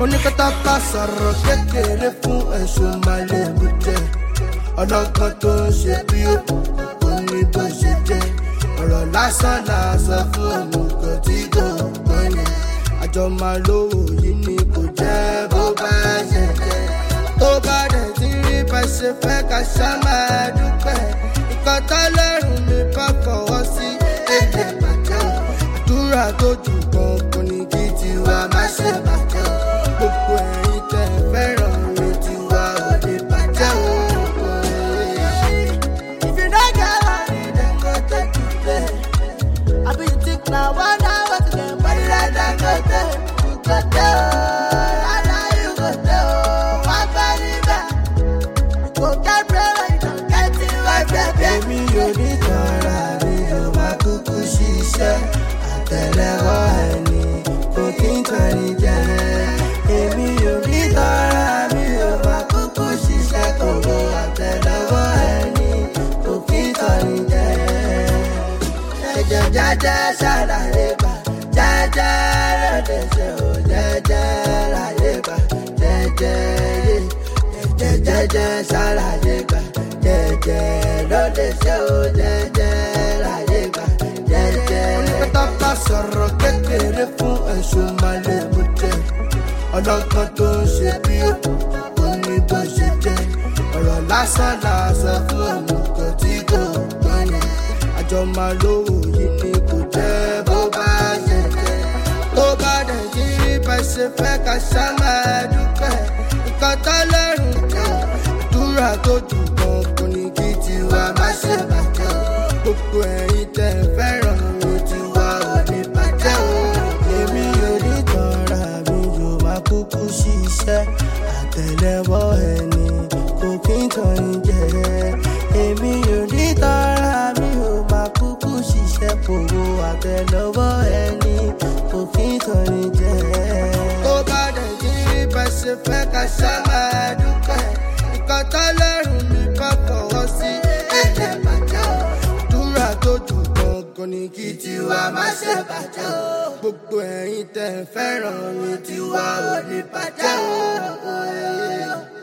oníkátàkà sọ̀rọ̀ kékeré fún ẹ̀sùn màlẹ́mú jẹ ọlọ́gbọ́n tó ń ṣe bí ó ní bó ṣe jẹ́ ọ̀rọ̀ lásán làásọ fún òmùgọ̀ tí kò gbọ́n yẹn àjọ máa lówó yìí ni kò jẹ́ bó bá ṣe jẹ́ tó bá dẹ̀ ti rí bá ṣe fẹ́ ká ṣá máa dúpẹ́ nǹkan tọ́lọ́run mi bá fọwọ́ sí èdè bàjẹ́ o àdúrà tó jù kan kò ní kí tiwa má ṣe bàjẹ́ o gbogbo ẹ̀yin tẹ́ ẹ fẹ́ràn mi tiwa ò lè bàjẹ́ o. If you don't get money, then go take to play. I be you think now, one hour to get money like that go take. You go tell, I know you go tell. One body back. You go get bread when you don't get it, right, baby. èmi ò ní tọ́ra mi ò máa kúkú ṣiṣẹ́ àtẹ̀lẹ́wọ́ ẹni kò kí n tọ́ni jẹ́ èmi ò ní tọ́ra mi ò máa kúkú ṣiṣẹ́ kò lo àtẹ̀lẹ́wọ́ ẹni kò kí n tọ́ni jẹ́ ẹ̀jẹ̀ jẹ́jẹ́ ṣàlàyé gbà jẹ́jẹ́ lóde ṣe ò jẹ́jẹ́ láyé gbà jẹ́jẹ́ yé jẹ́jẹ́ jẹ́jẹ́ ṣàlàyé gbà jẹ́jẹ́ lóde ṣe ò jẹ́jẹ́ láyé gbà jẹ́jẹ́. oníkátàkà sọ̀rọ̀ kékeré fún ẹ̀sùn màlẹ́mú jẹ ọlọ́gbọ́n tó ń ṣe bí ó ní bó ṣe jẹ́ ọ̀rọ̀ lásán làásọ fún òmùgọ̀ tí kò gbọ́n yẹn àjọ máa lówó yìí ni kò jẹ́ bó bá ṣe jẹ́ tó bá dẹ̀ ti rí bá ṣe fẹ́ ká ṣá máa dúpẹ́ nǹkan tọ́lọ́run jẹ́ àdúrà tó jù kan kò ní kí tiwa má ṣe bàjẹ́ o gbogbo ẹ̀yin tẹ́ ẹ fẹ́ràn mi tiwa ò ní bàjẹ́ o èmi ò ní tọ́ra mi yóò máa kúkú ṣiṣẹ́ àtẹ̀lẹ́wọ́ ẹni kò kí n tàn ní jẹ́ èmi ò ní tọ́ra mi ò máa kúkú ṣiṣẹ́ kòwò àtẹ̀lẹ́wọ́ ẹni kò kí n tàn ní jẹ́. tó bá dẹ̀ ti rí bá ṣe fẹ́ ká ṣá máa dúpẹ́ nǹkan tọ́lọ́run mi bá fọwọ́ sí ẹ̀jẹ̀ bàjẹ́ o àdúrà tó jù gangan ni kí tiwa má ṣe bàjẹ́ o gbogbo ẹ̀yin tẹ́ ẹ fẹ́ràn mi tiwa ò ní bàjẹ́ o.